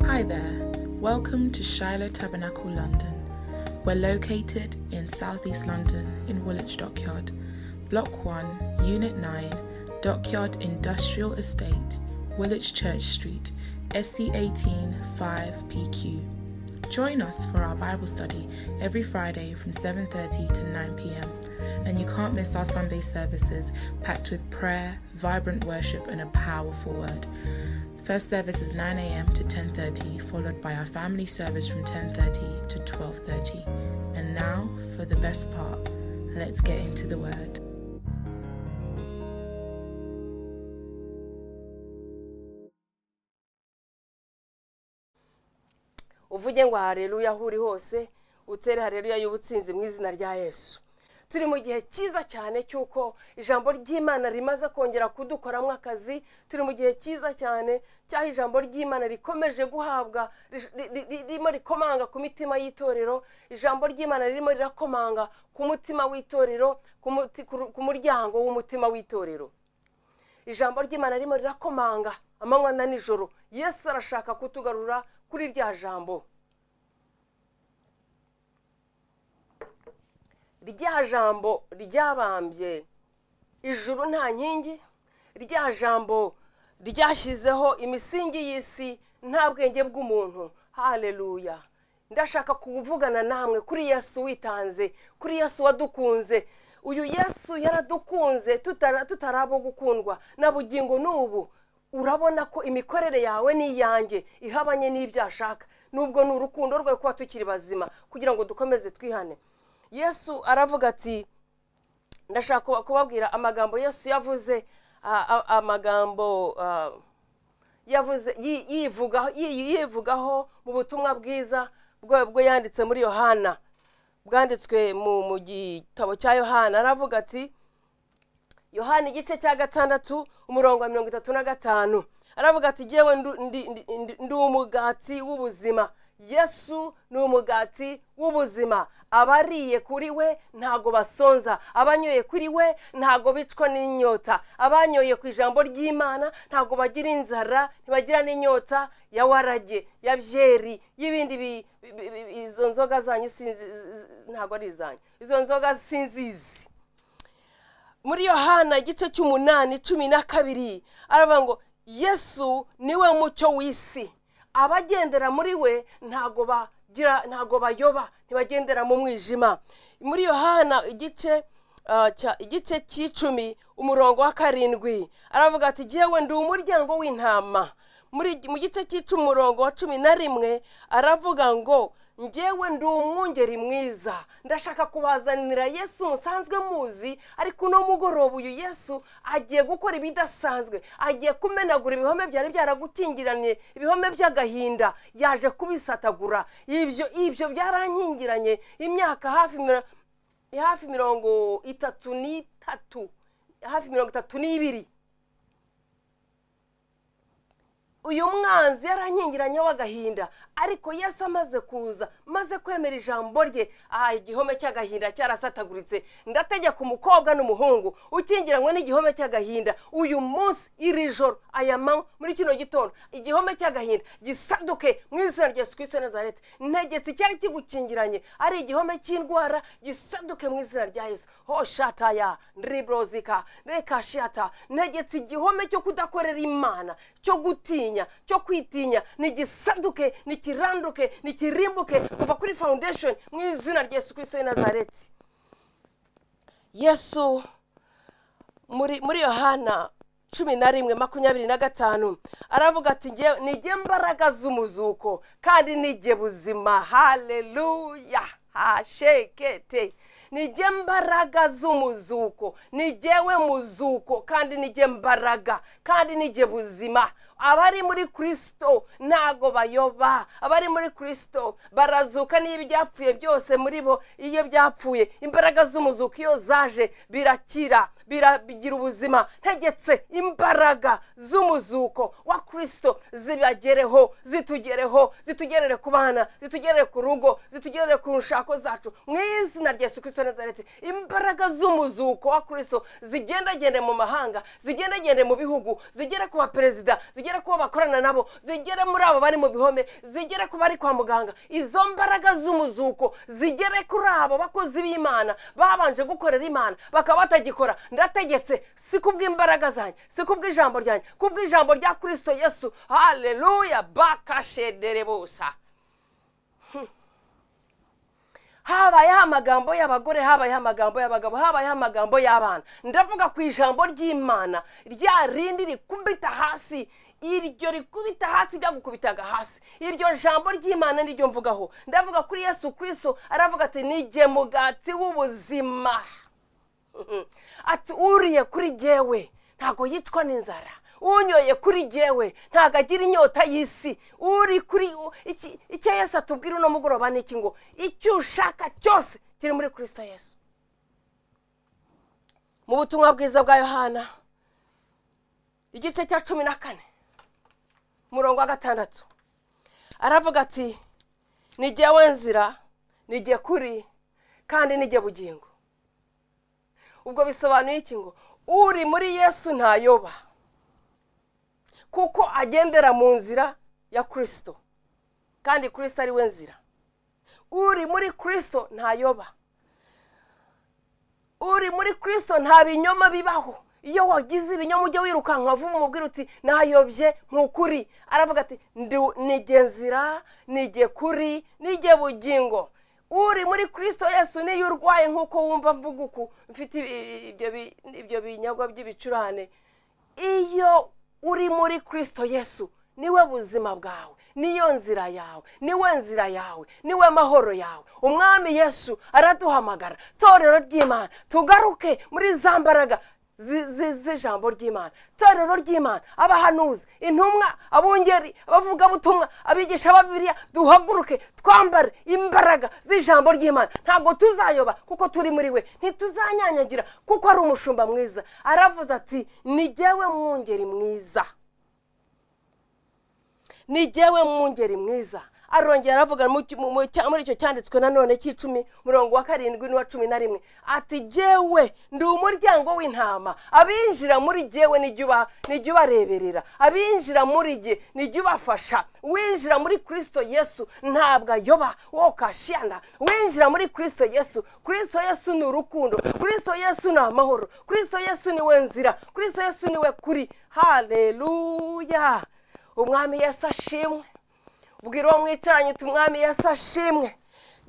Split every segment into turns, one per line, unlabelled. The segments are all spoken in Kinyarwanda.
Hi there. Welcome to Shiloh Tabernacle London. We're located in Southeast London in Woolwich Dockyard, Block 1, Unit 9, Dockyard Industrial Estate, Woolwich Church Street, SC18 5PQ. Join us for our Bible study every Friday from 7:30 to 9 p.m. And you can't miss our Sunday services packed with prayer, vibrant worship and a powerful word. First service is 9 a.m. to 10:30, followed by our family service from 10:30 to 12:30. And now for the best part. Let's get into the word.
uvuge ngo hareruya aho uri hose utere hareruya y'ubutsinzi mu izina rya yesu turi mu gihe cyiza cyane cy'uko ijambo ry'imana rimaze kongera kudukoramo akazi turi mu gihe cyiza cyane cy'aho ijambo ry'imana rikomeje guhabwa ri- ri- ri- ririmo rikomanga ku mitima y'itorero ijambo ry'imana ririmo rirakomanga ku mutima w'itorero ku muti- ku ru- ku muryango w'umutima w'itorero ijambo ry'imana ririmo rirakomanga amanywa na nijoro yesu arashaka kutugarura kuri rya jambo rya jambo ryabambye ijuru nta nkingi rya jambo ryashyizeho imisingi y'isi nta bwenge bw'umuntu haleluya ndashaka kuvugana namwe kuri yesu witanze kuri yesu wadukunze uyu yesu yaradukunze tutara- tutari abo gukundwa na bugingo n'ubu urabona ko imikorere yawe ni iyanjye ihabanye n'ibyo ashaka nubwo ni urukundo rwe kuba tukiri bazima kugira ngo dukomeze twihane yesu aravuga ati ndashaka kuba- kubabwira amagambo yesu yavuze a- a- amagambo a, yavuze yi- yivugaho yi- yivugaho mu butumwa bwiza bwo bwo yanditse muri yohana bwanditswe mu mu gitabo cya yohana aravuga ati yohana igice cya gatandatu umurongo wa mirongo itatu na gatanu aravuga ati jyewe ndu- ndi- ndi- ndi- ndi umugati w'ubuzima yesu ni umugati w'ubuzima abariye kuri we ntago basonza abanyoye kuri we ntago bicwa n'inyota abanyoye ku ijambo ry'imana ntago bagira inzara ntibagira n'inyota ya warage ya byeri y'ibindi bi- bi- bi- bi- izo nzoga zanyu sinzi ntago ari izanyu izo nzoga sinzizi muri yohana igice cy'umunani cumi na kabiri aravuga ngo yesu niwe mucyo w'isi abagendera muri we ntago bagira ntago bayoba ntibagendera mu mwijima muri yohana igice ah, cya- igice cy'icumi umurongo wa karindwi aravuga ati jyewe ndi umuryango w'intama muri mu gice cy'icumi umurongo wa cumi na rimwe aravuga ngo njyewe ndi umwungeri mwiza ndashaka kubazanira yesu musanzwe muzi ariko uno mugoroba uyu yesu agiye gukora ibidasanzwe agiye kumenagura ibihome byari byaragukingiranye ibihome by'agahinda yaje kubisatagura ibyo ibyo byarankingiranye imyaka hafi mira- hafi mirongo itatu n'itatu hafi mirongo itatu n'ibiri uyu mwanzi yarankingiranye w'agahinda ariko yesu amaze kuza maze kwemera ijambo rye aha igihome cy'agahinda cyarasataguritse ndategeka umukobwa n'umuhungu ukingiranywe n'igihome cy'agahinda uyu munsi iri joro aya manywa muri kino gitondo igihome cy'agahinda gisaduke mu izina rya yesu kirisito nazareti ntegetse icyari kigukingiranye ari igihome cy'indwara gisaduke mu izina rya yesu ho shataya ndiriborozika reka shata ntegetse igihome cyo kudakorera imana cyo gutinya cyo kwitinya nigisaduke nikiranduke nikirimbuke kuva kuri foundation mu izina rya yesu kirisito w'i nazareti yesu muri muri yohana cumi na rimwe makumyabiri na gatanu aravuga ati "Njye- ni jye mbaraga z'umuzuko kandi ni jye buzima haleluya hashekete ni jye mbaraga z'umuzuko ni jyewe muzuko kandi ni jye mbaraga kandi ni jye buzima abari muri kirisito ntago bayoba abari muri kirisito barazuka niba ibyapfuye byose muri bo iyo byapfuye imbaraga z'umuzuko iyo zaje birakira biragira ubuzima ntegetse imbaraga z'umuzuko wa kirisito zibagereho zitugereho zitugerere ku bana zitugerere ku rugo zitugerere ku nshako zacu mu izina rya yesu kirisito cya nazareti imbaraga z'umuzuko wa kirisito zigendagende mu mahanga zigendagende mu bihugu zigere ku baperezida zigere ku bo bakorana nabo zigere muri abo bari mu bihome zigere ku bari kwa muganga izo mbaraga z'umuzuko zigere kuri abo bakozi b'imana babanje gukorera imana bakaba batagikora ndategetse si kubw'imbaraga zanjye si kubw'ijambo ryanjye kubw'ijambo rya kirisito yesu haleluya bakashedere busa habayeho amagambo y'abagore habayeho amagambo y'abagabo habayeho amagambo y'abana ndavuga ku ijambo ry'imana rya rindi rikubita hasi iryo rikubita hasi ryagukubitaga hasi iryo jambo ry'imana niryo mvugaho ndavuga kuri yesu kirisito aravuga ati nige mugati w'ubuzima ati uriye kuri jyewe ntabwo yicwa n'inzara unyoye kuri jyewe ntabwo agira inyota y'isi uri kuri iki- icyo yesu atubwira uno mugoroba ni iki ngo icyo ushaka cyose kiri muri kirisito yesu mu butumwa bwiza bwa yohana igice cya cumi na kane umurongo wa gatandatu aravuga ati nijyewe nzira nijye kuri kandi nijye bugingo ubwo bisobanuye iki ngo uri muri yesu ntayoba kuko agendera mu nzira ya kirisito kandi kirisito ari we nzira uri muri kirisito ntayoba uri muri kirisito nta binyoma bibaho iyo wagize ibinyoma ujya wirukanka vuba umubwira uti nayobye nk'ukuri aravuga ati "Ndi- nige nzira nige kuri nige bugingo uri muri kirisito yesu niyo urwaye nk'uko wumva mvuga uku mfite ibi- ibyo bi- ibyo binyagwa by'ibicurane iyo uri muri kirisito yesu niwe buzima bwawe niyo nzira yawe niwe nzira yawe niwe mahoro yawe umwami yesu araduhamagara torero ry'imana tugaruke muri za mbaraga zi- zi- z'ijambo ry'imana torero ry'imana abahanuzi intumwa abungeri abavugabutumwa abigisha ba bibiliya duhaguruke twambare imbaraga z'ijambo ry'imana ntabwo tuzayoba kuko turi muri we ntituzanyanyagira kuko ari umushumba mwiza aravuze ati ni jyewe mwungeri mwiza ni jyewe mwungeri mwiza arongera aravuga mu ki- mu- mu cya- muri icyo cyanditswe nanone cy'icumi murongo wa karindwi n'uwa cumi na rimwe ati jyewe ndi umuryango w'intama abinjira muri jyewe nijya uba- nijya ubareberera abinjira muri jye nijya ubafasha uwinjira muri kirisito yesu ntabwo ayoba wo kashiyana uwinjira muri kirisito yesu kirisito yesu ni urukundo kirisito yesu ni amahoro kirisito yesu ni we nzira kirisito yesu ni we kuri haleluya umwami yesu ashimwe bwira uwo mwicaranye uti umwami yesu ashimwe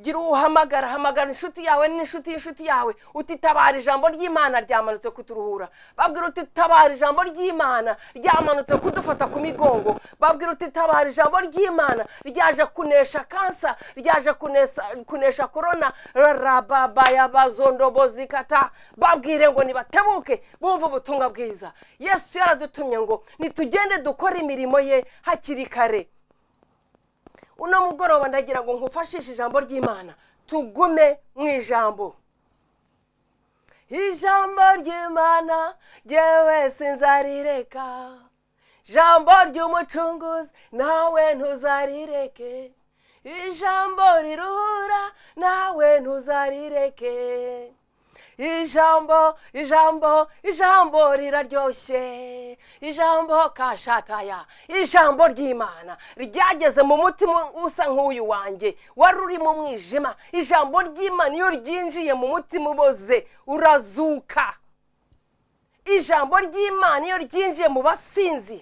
gira uwo uhamagara hamagara inshuti yawe n'inshuti y'inshuti yawe uti tabara ijambo ry'imana ryamanutse kuturuhura babwira uti tabara ijambo ry'imana ryamanutse kudufata ku migongo babwira uti tabara ijambo ry'imana ryaje kunesha kansa ryaje kunesa- kunesha korona rababayabazondobozikata babwire ngo nibatebuke bumve ubutumwa bwiza yesu yaradutumye ngo nitugende dukore imirimo ye hakiri kare uno mugoroba ndagira ngo nkufashishe ijambo ry'imana tugume mu ijambo ijambo ry'imana jyewe sinzarireka ijambo ry'umucunguzi nawe ntuzarireke ijambo riruhura nawe ntuzarireke ijambo ijambo ijambo riraryoshye ijambo kashataya ijambo ry'imana ryageze mu mutima usa nk'uyu wanjye wari uri mu mwijima ijambo ry'imana iyo ryinjiye mu mutima uboze urazuka ijambo ry'imana iyo ryinjiye mu basinzi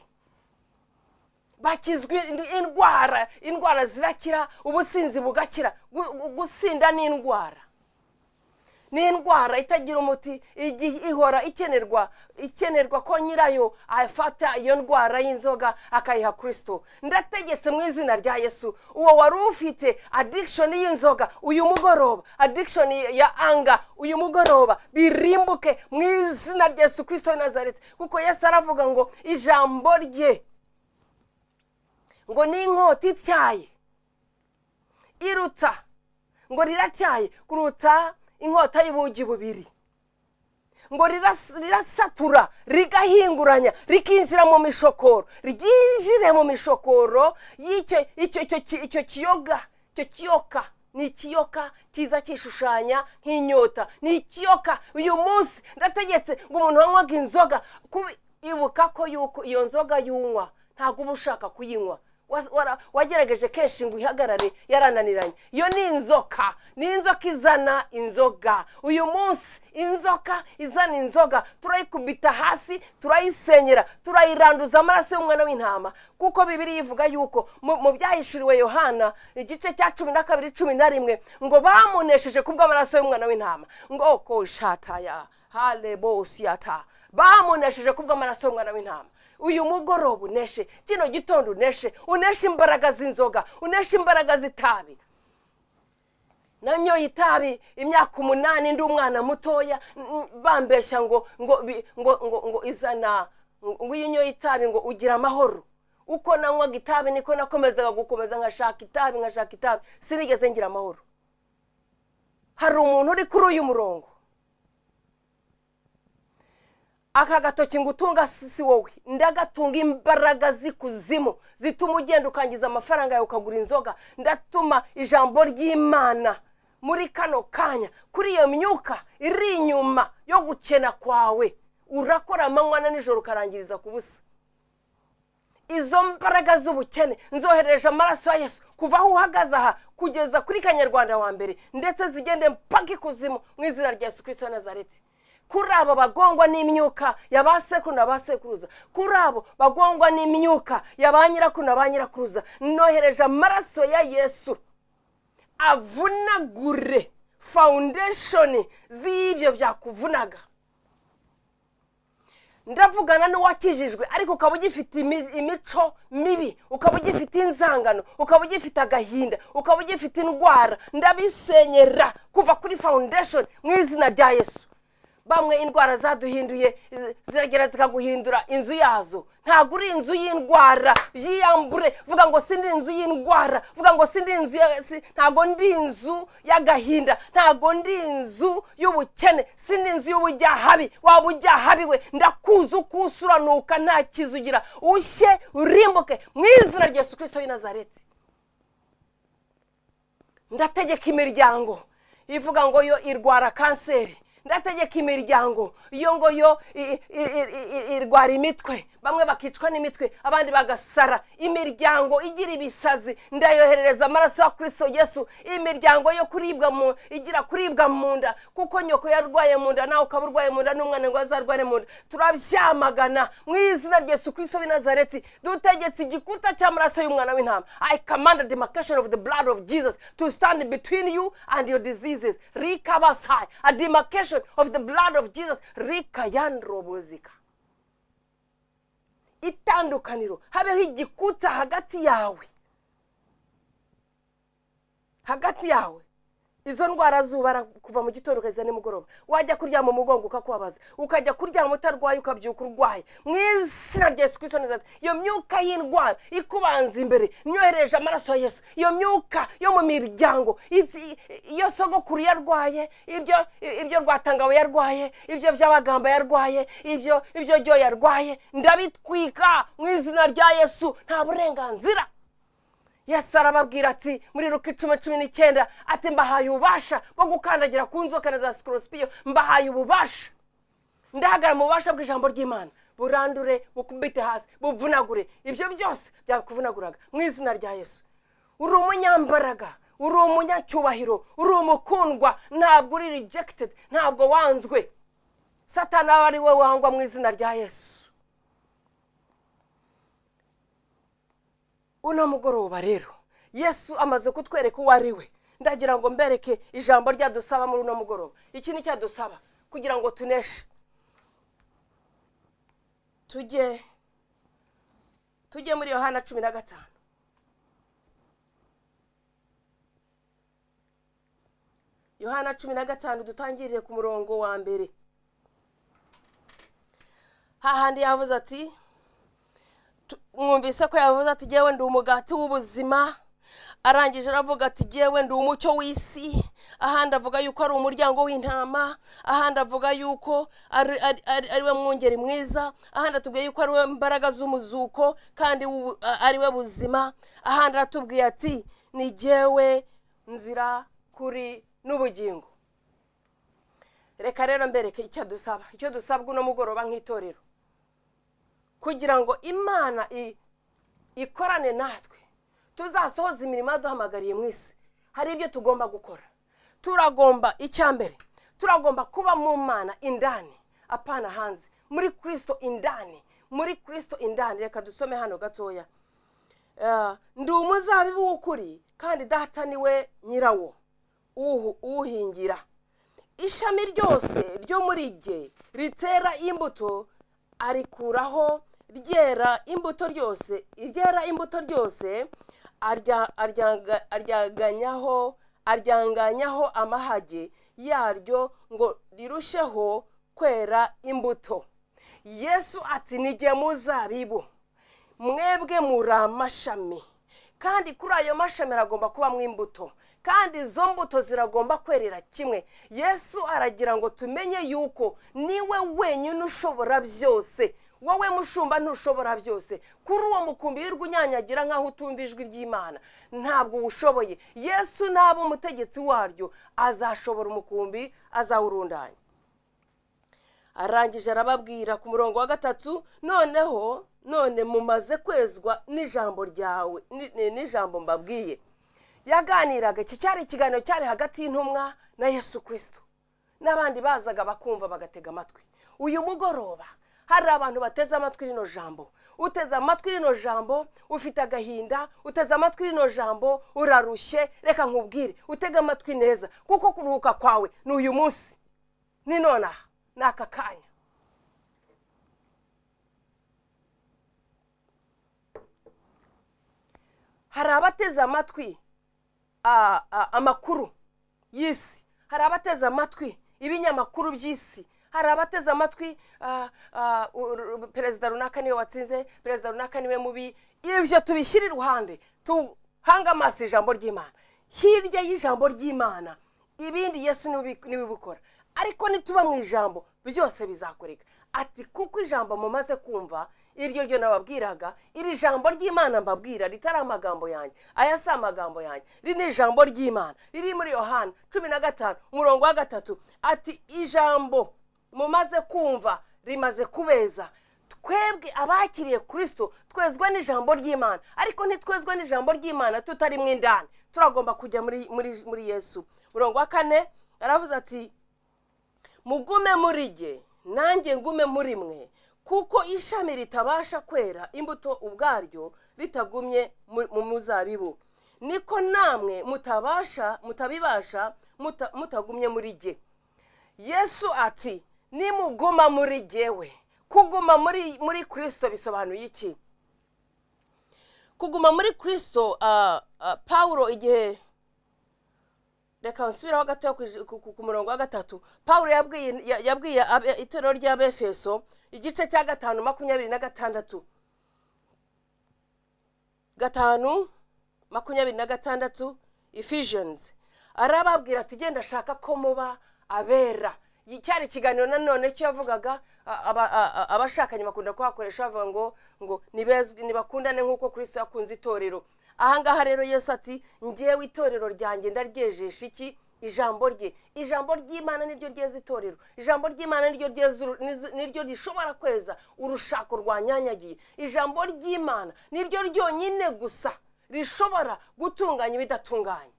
bakizwa in- indwara indwara zirakira ubusinzi bugakira Gu- gu- gusinda ni indwara ni indwara itagira umuti igi- ihora ikenerwa ikenerwa ko nyirayo afata iyo ndwara y'inzoga akayiha kirisito ndategetse mu izina rya yesu uwo wari ufite adikishoni y'inzoga uyu mugoroba adikishoni ya anga uyu mugoroba birimbuke mu izina rya yesu kirisito w'i nazareti kuko yesu aravuga ngo ijambo rye ngo ni inkota ityaye iruta ngo riratyaye kuruta inkota y'ubugi bubiri ngo riras- rirasatura rigahinguranya rikinjira mu mishokoro ryinjire mu mishokoro y'icyo icyo- icyo ki- icyo kiyoga icyo kiyoka ni ikiyoka kiza kishushanya nk'inyota ni ikiyoka uyu munsi ndategetse ngo umuntu wanywaga inzoga kubi- ibuka ko yuko iyo nzoga yunywa ntabwo uba ushaka kuyinywa Wa- wara- wagerageje kenshi ngo uyihagarare yarananiranye iyo ni inzoka ni inzoka izana inzoga uyu munsi inzoka izana inzoga turayikubita hasi turayisenyera turayiranduza amaraso y'umwana w'intama kuko bibiri ivuga yuko mu mu byahishuriwe yohana igice cya cumi na kabiri cumi na rimwe ngo bamunesheje kubw'amaraso y'umwana w'intama ngo ko shataya halebosiyata bamunesheje kubw'amaraso y'umwana w'intama uyu mugoroba uneshe kino gitondo uneshe uneshe imbaraga z'inzoga uneshe imbaraga z'itabi nanyoye itabi imyaka umunani ndi umwana mutoya n- n- bambeshya ngo ngo bi- ngo ngo ngo izana ngo iyo unyoye itabi ngo ugira amahoro uko nanywaga itabi niko nakomezaga gukomeza nkashaka itabi nkashaka itabi sinigeze ngira amahoro hari umuntu uri kuri uyu murongo aka gatoki ngo utunga si si wowe ndagatunga imbaraga z'ikuzimu zituma ugenda ukangiza amafaranga yawe ukagura inzoga ndatuma ijambo ry'imana muri kano kanya kuri iyo myuka iri inyuma yo gukena kwawe urakora amanywa na nijoro ukarangiriza ku busa izo mbaraga z'ubukene nzohereje amaraso ya yesu kuva aho uhagaze aha kugeza kuri kanyarwanda wa mbere ndetse zigende mpaka ikuzimu mu izina rya yesu kirisito wa nazareti kuri abo bagongwa n'imyuka ya ba sekuru na ba sekuruza kuri abo bagongwa n'imyuka ya ba nyirakuru na ba nyirakuruza nohereje amaraso ya yesu avunagure foundation z'ibyo byakuvunaga ndavugana n'uwakijijwe ariko ukaba ugifite imi- imico mibi ukaba ugifite inzangano ukaba ugifite agahinda ukaba ugifite indwara ndabisenyera kuva kuri foundation mu izina rya yesu bamwe indwara zaduhinduye zi- ziragera zikaguhindura inzu yazo ntabwo uri inzu y'indwara byiyambure vuga ngo sindi inzu y'indwara vuga ngo sindi inzu ya- si- ntabwo ndi inzu y'agahinda ntabwo ndi inzu y'ubukene sindi inzu y'ubujyahabi waba ujyahabi we ndakuzi uko usa uranuka nta kizu ugira ushye urimbuke mu izina rya yesu kirisito w'i nazareti ndategeka imiryango ivuga ngo yo irwara kanseri ndategeka imiryango iyo ngo yo i- i- i- i- irwara imitwe bamwe bakicwa n'imitwe abandi bagasara imiryango igira ibisazi ndayoherereza amaraso ya kirisito yesu imiryango yo kuribwa mu igira kuribwa mu nda kuko nyoko yarwaye mu nda nawe ukaba urwaye mu nda n'umwana ngo azarware mu nda turabyamagana mu izina rya yesu kirisito w'i nazareti dutegetse igikuta cy'amaraso y'umwana w'intama i command the demarcation of the blood of jesus to stand between you and your diseases rikabasai a demarcation of the blood of jesus rikayandrobozika itandukaniro habeho igikuta hagati yawe hagati yawe izo ndwara zubara kuva mu gitondo ukageza nimugoroba wajya kuryama umugongo ukakubabaza ukajya kuryama utarwaye ukabyuka urwaye mu izina rya yesu kirisito neza iyo myuka y'indwara ikubanza imbere nyohereje amaraso ya yesu iyo myuka yo mu miryango izi- iyo sogokuru yarwaye ibyo ibyo rwatangawe yarwaye ibyo by'abagamba yarwaye ibyo ibyo ryo yarwaye ndabitwika mu izina rya yesu nta burenganzira yesu arababwira ati muri ruka icumi cumi n'icyenda ati mbahaye ububasha bwo gukandagira ku nzoka na za sikorosipiyo mbahaye ububasha ndahagarara mu bubasha bw'ijambo ry'imana burandure bukubite hasi buvunagure ibyo byose byakuvunaguraga mu izina rya yesu uri umunyambaraga uri umunyacyubahiro uri umukundwa ntabwo uri rejegitedi ntabwo wanzwe satani aba ari we wangwa mu izina rya yesu uno mugoroba rero yesu amaze kutwereka uwo ari we ndagira ngo mbereke ijambo ryadusaba muri uno mugoroba iki ni cyadusaba kugira ngo tuneshe tujye tujye muri yohana cumi na gatanu yohana cumi na gatanu dutangirire ku murongo wa mbere hahandi yavuze ati tu- mwumvise ko yavuze ati jyewe ndi umugati w'ubuzima arangije aravuga ati jyewe ndi umucyo w'isi ahandi avuga yuko ari umuryango w'intama ahandi avuga yuko ari ari- ari- ari we mwungeri mwiza ahandi atubwiye yuko ari we mbaraga z'umuzuko kandi w'ubu- a- ari we buzima ahandi aratubwiye ati ni jyewe nzira kuri n'ubugingo reka rero mbereke icyo dusaba icyo dusabwa uno mugoroba nk'itorero kugira ngo imana i- ikorane natwe tuzasohoze imirimo yaduhamagariye mu isi hari ibyo tugomba gukora turagomba icya mbere turagomba kuba mu mana indani apana hanze muri kirisito indani muri kirisito indani reka dusome hano gatoya Ah, ndi umuzabibu w'ukuri kandi data niwe nyirawo uwu- uwuhingira ishami ryose ryo muri jye ritera imbuto arikuraho ryera imbuto ryose iryera imbuto ryose arya- aryanga- aryanganyaho aryanganyaho amahage yaryo ngo rirusheho kwera imbuto yesu ati nijye muzabibu mwebwe muri amashami kandi kuri ayo mashami aragomba kubamo imbuto kandi izo mbuto ziragomba kwerera kimwe yesu aragira ngo tumenye yuko niwe wenyine ushobora byose wowe mushumba ntushobora byose kuri uwo mukumbi wirwa unyanyagira nk'aho utumva ijwi ry'imana ntabwo uwushoboye yesu naba umutegetsi waryo azashobora umukumbi azawurundanya arangije arababwira ku murongo wa gatatu noneho none mumaze kwezwa n'ijambo ryawe ni- ni- n'ijambo mbabwiye yaganiraga iki cyari ikiganiro cyari hagati y'intumwa na yesu kirisito n'abandi bazaga bakumva bagatega amatwi uyu mugoroba hari abantu bateze amatwi rino jambo uteze amatwi rino jambo ufite agahinda uteze amatwi rino jambo urarushye reka nkubwire utege amatwi neza kuko kuruhuka kwawe ni uyu munsi ni nonaha ni aka kanya hari abateze amatwi a- a- amakuru y'isi hari abateze amatwi ibinyamakuru by'isi hari abateze amatwi a- a, u- ru- perezida runaka niwe watsinze perezida runaka niwe mubi ibyo tubishyire iruhande tuhange amaso ijambo ry'imana hirya y'ijambo ry'imana ibindi yesu niwe ubi- niwe ubikora ariko nituba mu ijambo byose bizakoreka ati kuko ijambo mumaze kumva iryo ryo nababwiraga iri jambo ry'imana mbabwira ritari amagambo yanjye aya si amagambo yanjye iri ni ijambo ry'imana riri muri yohana cumi na gatanu umurongo wa gatatu ati ijambo mumaze kumva rimaze kubeza twebwe abakiriye kirisito twezwa n'ijambo ry'imana ariko ntitwezwe n'ijambo ry'imana tutari mu indani turagomba kujya muri muri muri yesu umurongo wa kane aravuze ati mugume muri jye nanjye ngume muri mwe kuko ishami ritabasha kwera imbuto ubwaryo ritagumye mu mu muzabibu niko namwe mutabasha mutabibasha muta- mutagumye muri jye yesu ati nimuguma muri jyewe kuguma muri muri kirisito bisobanuye iki kuguma muri kirisito ah, ah, pawulo igihe reka nsubiraho gato ku murongo wa gatatu paul yabwiye ya- yabwiye abe- itorero ry'abefeso igice cya gatanu makumyabiri na gatandatu gatanu makumyabiri na gatandatu ephesians arababwira ati genda ashaka ko muba abera Iki cyari ikiganiro nanone cyo yavugaga a- aba- a- a- abashakanye bakunda kuhakoresha bavuga ngo ngo nibezwe nibakundane nk'uko kristo yakunze itorero ahangaha rero yesu ati ngewe itorero ryanjye ndaryejesha iki ijambo rye ijambo ry'imana niryo ryeza itorero ijambo ry'imana niryo ryeza uru- nizo- niryo rishobora kweza urushako rwanyanyagiye ijambo ry'imana niryo ryonyine gusa rishobora gutunganya ibidatunganye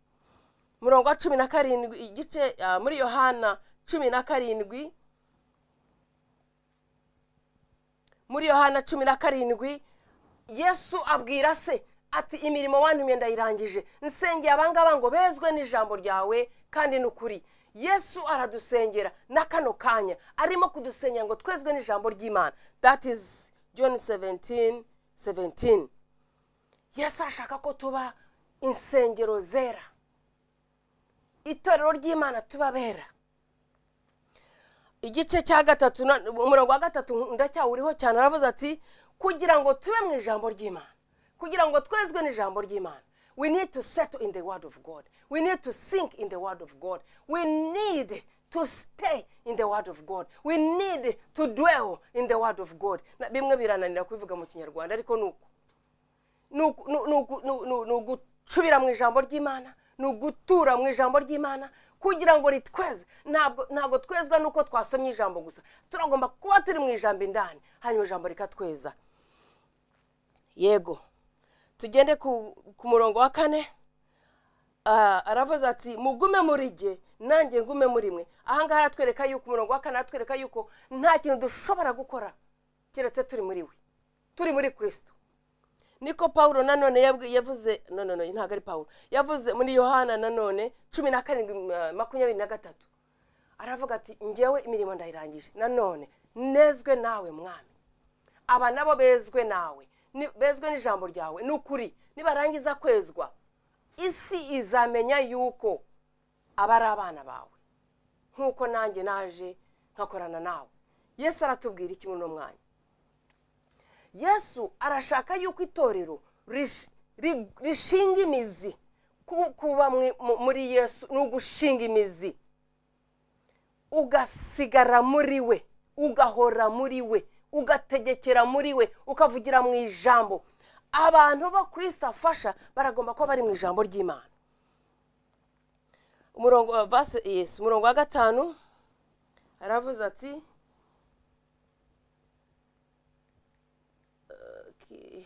murongo wa cumi na karindwi igice ah, muri yohana cumi na karindwi muri yohana cumi na karindwi yesu abwira se ati imirimo wantumye ndayirangije nsengeye abangaba ngo bezwe n'ijambo ryawe kandi ni ukuri yesu aradusengera na kano kanya arimo kudusengera ngo twezwe n'ijambo ry'imana that is john 17 17 yesu ashaka ko tuba insengero zera itorero ry'imana tubabera igice cya gatatu na- umurongo wa gatatu ndacyawuriho cyane aravuze ati kugira ngo tube mu ijambo ry'imana kugira ngo twezwe n'ijambo ry'imana we need to settle in the word of god we need to sink in the word of god we need to stay in the word of god we need to dwell in the word of god Na- bimwe birananira kubivuga mu kinyarwanda ariko ni uko ni uku- ni uku- ni uku- ni uku- ni ugucubira mu ijambo ry'imana ni ugutura mu ijambo ry'imana kugira ngo ritweze ntabwo ntabwo twezwa nuko twasomye ijambo gusa turagomba kuba turi mu ijambo indani hanyuma ijambo rikatweza yego tugende ku ku murongo wa kane Ah, aravuze ati mugume muri jye nanjye ngume muri mwe ahangaha aratwereka yuko umurongo wa kane aratwereka yuko nta kintu dushobora gukora keretse turi muri we turi muri kirisito niko paul nanone yabwi- yavuze no no no ntabwo ari paul yavuze muri yohana nanone cumi na karindwi ma- makumyabiri na gatatu aravuga ati ngewe imirimo ndayirangije nanone nezwe nawe mwami aba nabo bezwe nawe ni- bezwe n'ijambo ryawe ni ukuri nibarangiza kwezwa isi izamenya yuko aba ari abana bawe nk'uko nanjye naje nkakorana nawe yesu aratubwira iki muri uno mwanya yesu arashaka yuko itorero rish- ri- rishinga imizi Ku- kuba mwi- mu- muri yesu ni ugushinga imizi ugasigara muri we ugahora muri we ugategekera muri we ukavugira mu ijambo abantu bo kirisita afasha baragomba kuba bari mu ijambo ry'imana umurongo wa vase yes umurongo wa gatanu aravuze ati Okay.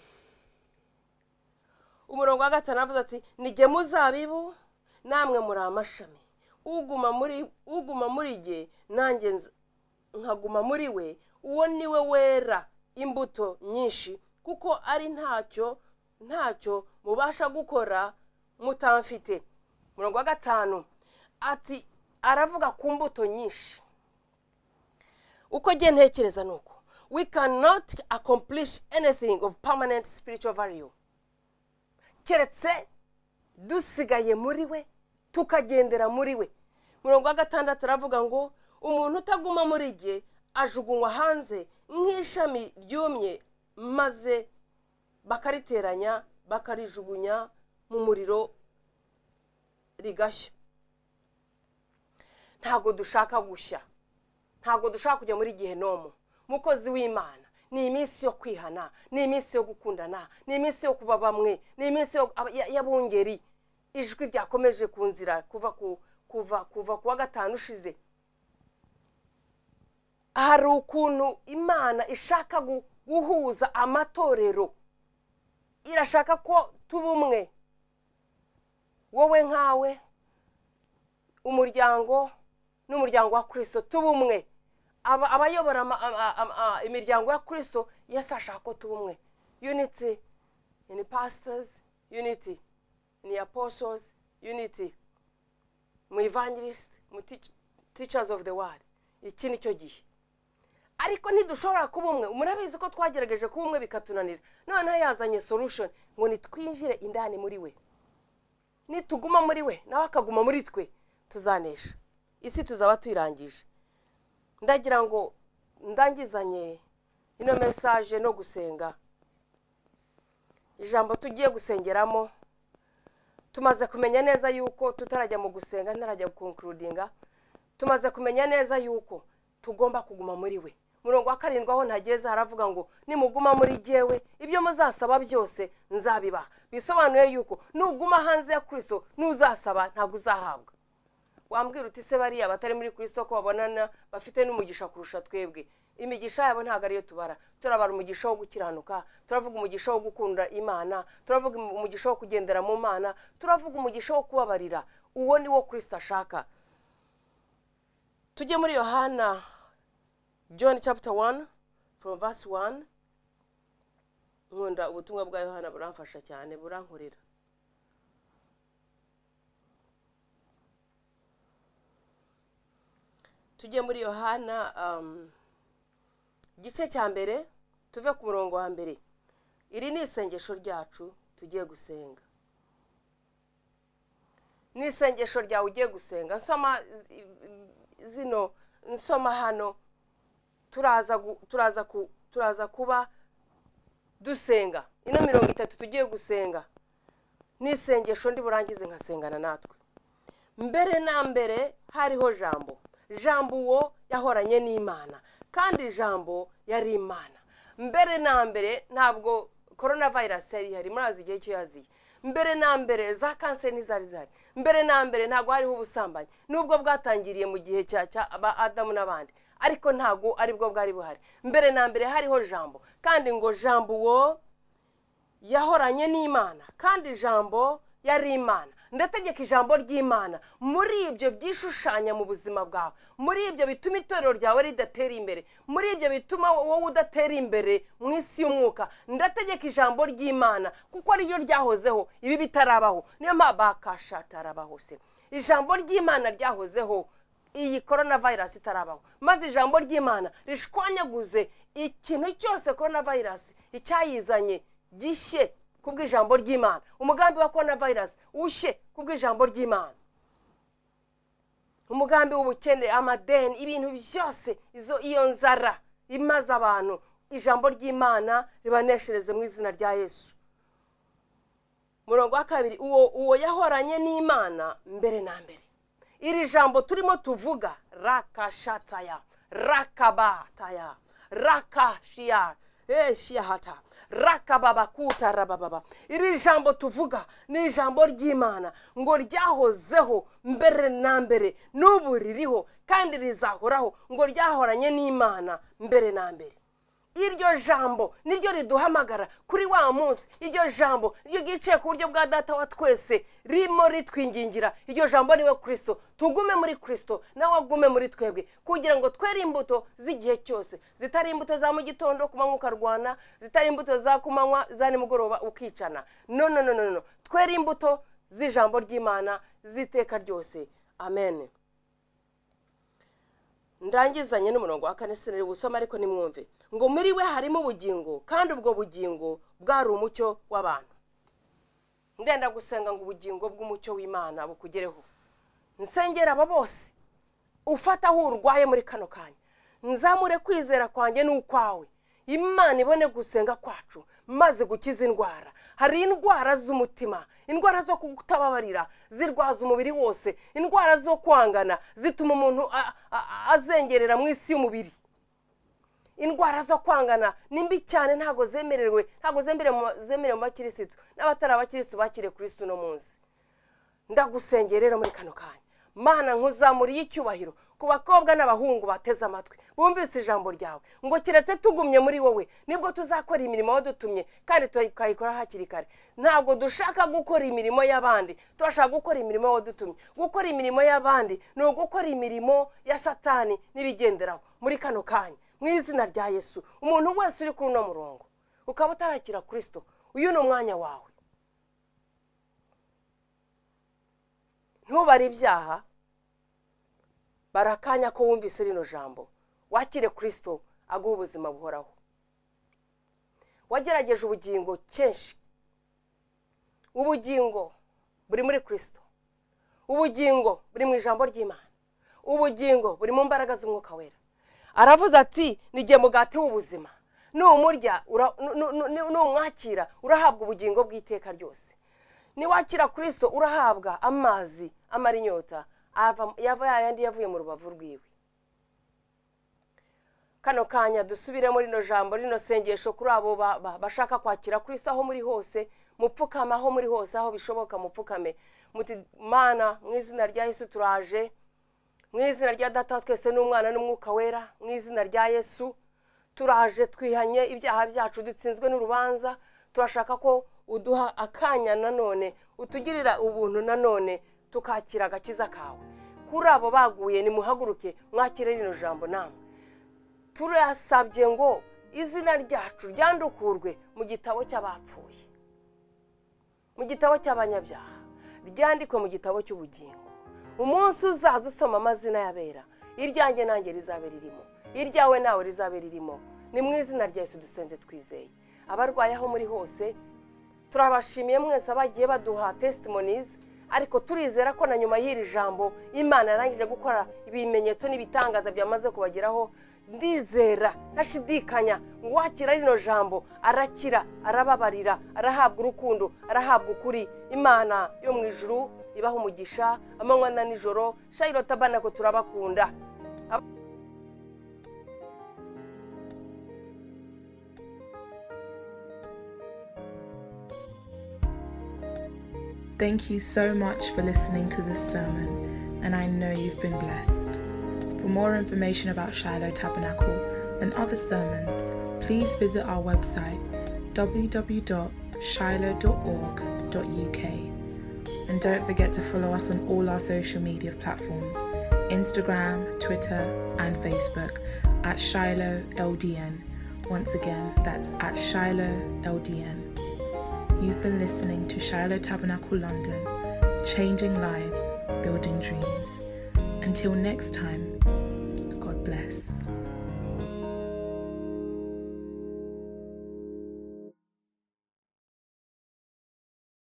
umurongo wa gatanu aravuze ati nige muzabibu namwe muri amashami uguma muri uguma muri jye nanjye nza- nkaguma muri we uwo ni we wera imbuto nyinshi kuko ari ntacyo ntacyo mubasha gukora mutamfite umurongo wa gatanu ati aravuga ku mbuto nyinshi uko njye ntekereza ni uko we cannot accomplish anything of permanent spiritual value keretse dusigaye muri we tukagendera muri we murongo wa gatandatu aravuga ngo umuntu utaguma muri jye ajugunywa hanze nk'ishami ryumye maze bakariteranya bakarijugunya mu muriro rigashya ntabwo dushaka gushya ntabwo dushaka kujya muri gihenomu mukozi w'imana ni iminsi yo kwihana ni iminsi yo gukundana ni iminsi yo kuba bamwe ni iminsi yo- aba- ya- y'abungeri ijwi ryakomeje ku nzira kuva ku kuva kuva ku wa gatanu ushize hari ukuntu imana ishaka gu- guhuza amatorero irashaka ko tuba umwe wowe nkawe umuryango n'umuryango wa kirisito tuba umwe Aba- abayobora ama- ama- ama- ama- imiryango ya kirisito yesu ashaka ko tuba umwe unity in pastors unity in apostles unity mu evangelist mu teach- teachers of the world iki ni cyo gihe ariko ntidushobora kuba umwe murabizi ko twagerageje kuba umwe bikatunanira noneho yazanye solution ngo nitwinjire indani muri we nituguma muri we nawe akaguma muri twe tuzanesha isi tuzaba tuyirangije ndagira ngo ndangizanye ino mesaje no gusenga ijambo tugiye gusengeramo tumaze kumenya neza yuko tutarajya mu gusenga ntarajya konkurudinga tumaze kumenya neza yuko tugomba kuguma muri we murongo wa karindwi aho ntageze haravuga ngo nimuguma muri jyewe ibyo muzasaba byose nzabibaha bisobanuye yuko nuguma hanze ya kirisito n'uzasaba ntabwo uzahabwa wambwira uti se bariya batari muri kirisito ko babonana bafite n'umugisha kurusha twebwe imigisha yabo ntabwo ariyo tubara turabara umugisha wo gukiranuka turavuga umugisha wo gukunda imana turavuga umugisha wo kugendera mu mana turavuga umugisha wo kubabarira uwo ni wo kirisito ashaka tujye muri yohana john chapter 1 from verse 1 nkunda ubutumwa bwa yohana buramfasha cyane burankurira tujye muri yohana um, igice cya mbere tuve ku murongo wa mbere iri ni isengesho ryacu tugiye gusenga ni isengesho ryawe ugiye gusenga nsoma i- i- zino nsoma hano turaza gu- turaza ku- turaza kuba dusenga ino mirongo itatu tugiye gusenga ni isengesho ndi burangize nkasengana natwe mbere na mbere hariho jambo jambo uwo yahoranye n'imana kandi jambo yari imana mbere na mbere ntabwo korona vayirasi yari ihari murazi igihe cyo yaziye mbere na mbere za kanseri ntizari zihari mbere na mbere ntabwo hariho ubusambanyi nubwo bwatangiriye mu gihe cya cya ba adamu n'abandi ariko ntabwo aribwo bwari buhari mbere na mbere hariho jambo kandi ngo jambo uwo yahoranye n'imana kandi ijambo yari imana ndategeka ijambo ry'imana muri ibyo byishushanya mu buzima bwawe muri ibyo bituma itorero ryawe ridatera imbere muri ibyo bituma wowe udatera imbere mu isi y'umwuka ndategeka ijambo ry'imana kuko ariryo ryahozeho ibi bitarabaho niyo mpamvu bakashatarabaho se ijambo ry'imana ryahozeho iyi korona vayirasi itarabaho maze ijambo ry'imana rishwanyaguze ikintu cyose korona vayirasi icyayizanye gishye ku bw'ijambo ry'imana umugambi wa korona vayirasi ushye ku bw'ijambo ry'imana umugambi w'ubukene amadeni ibintu byose izo iyo nzara imaze abantu ijambo ry'imana ribaneshereze mu izina rya yesu umurongo wa kabiri uwo uwo yahoranye n'imana mbere na mbere iri jambo turimo tuvuga rakashataya rakabataya rakashiya eshiyahata rakababakuta rabababa iri jambo tuvuga ni ijambo ry'imana ngo ryahozeho mbere na mbere n'ubu ririho kandi rizahoraho ngo ryahoranye n'imana mbere na mbere iryo jambo niryo riduhamagara kuri wa munsi iryo jambo ryo ryicaye ku buryo bwa data wa twese ririmo ritwingingira iryo jambo niwe kirisito tugume muri kirisito nawe agume muri twebwe kugira ngo twere imbuto z'igihe cyose zitari imbuto za mu gitondo ku manywa ukarwana zitari imbuto za ku manywa za nimugoroba ukicana no no no no no twere imbuto z'ijambo ry'imana z'iteka ryose amen ndangizanye n'umurongo wa kane sinari busoma ariko nimwumve ngo muri we harimo ubugingo kandi ubwo bugingo bwari umucyo w'abantu ndenda gusenga ngo ubugingo bw'umucyo w'imana bukugereho nsengera aba bose ufata aho urwaye muri kano kanya nzamure kwizera kwanjye n'ukwawe imana ibone gusenga kwacu maze gukiza indwara hari indwara z'umutima indwara zo kutababarira zirwaza umubiri wose indwara zo kwangana zituma umuntu azengerera mu isi y'umubiri indwara zo kwangana ni mbi cyane ntabwo zemerewe ntabwo zemerewe mu bakirisitu n'abatari abakirisitu bakiriye kuri isi uno munsi ndagusengera rero muri kano kanya mana nkuzamuriye icyubahiro ku bakobwa n'abahungu bateze amatwi bumvise ijambo ryawe ngo keretse tugumye muri wowe nibwo tuzakora imirimo wadutumye kandi tukayikora hakiri kare ntabwo dushaka gukora imirimo y'abandi turashaka gukora imirimo wadutumye gukora imirimo y'abandi ni ugukora imirimo ya satani n'ibigenderaho muri kano kanya mu izina rya yesu umuntu wese uri kuri uno murongo ukaba utarakira kirisito uyu ni umwanya wawe ntubare ibyaha barakanya ko wumvise rino jambo wakire kirisito aguha ubuzima buhoraho wagerageje ubugingo kenshi ubugingo buri muri kirisito ubugingo buri mu ijambo ry'imana ubugingo buri mu mbaraga z'umwuka wera aravuze ati nigihe mugati w'ubuzima numurya numwakira urahabwa ubugingo bw'iteka ryose niwakira kirisito urahabwa amazi amara inyota yava yayandi yavuye mu rubavu rwiwe kano kanya dusubire muri rino jambo rino sengesho kuri abo bashaka kwakira kuri aho muri hose mupfukame aho muri hose aho bishoboka mupfukame muti mana mu izina rya yesu turaje mu izina rya data twese n'umwana n'umwuka wera mu izina rya yesu turaje twihanye ibyaha byacu dutsinzwe n'urubanza turashaka ko uduha akanya nanone utugirira ubuntu nanone tukakira agakiza kawe kuri abo baguye nimuhaguruke mwakire rino jambo namwe turasabye ngo izina ryacu ryandukurwe mu gitabo cy'abapfuye mu gitabo cy'abanyabyaha ryandikwe mu gitabo cy'ubugingo umunsi uzaza usoma amazina y'abera iryanjye nanjye rizabe ririmo iryawe nawe rizabe ririmo ni mu izina rya Yesu dusenze twizeye abarwaye aho muri hose turabashimiye mwese abagiye baduha testimonizi ariko turizera ko na nyuma y'iri jambo imana yarangije gukora ibimenyetso n'ibitangaza byamaze kubageraho ndizera ntashidikanya ngo wakira rino jambo arakira arababarira arahabwa urukundo arahabwa ukuri imana yo mu ijuru ibaha umugisha amanywa na nijoro shayiro tabana ko turabakunda
Thank you so much for listening to this sermon, and I know you've been blessed. For more information about Shiloh Tabernacle and other sermons, please visit our website www.shiloh.org.uk. And don't forget to follow us on all our social media platforms Instagram, Twitter, and Facebook at Shiloh LDN. Once again, that's at Shiloh LDN. You've been listening to Shiloh Tabernacle London, changing lives, building dreams. Until next time,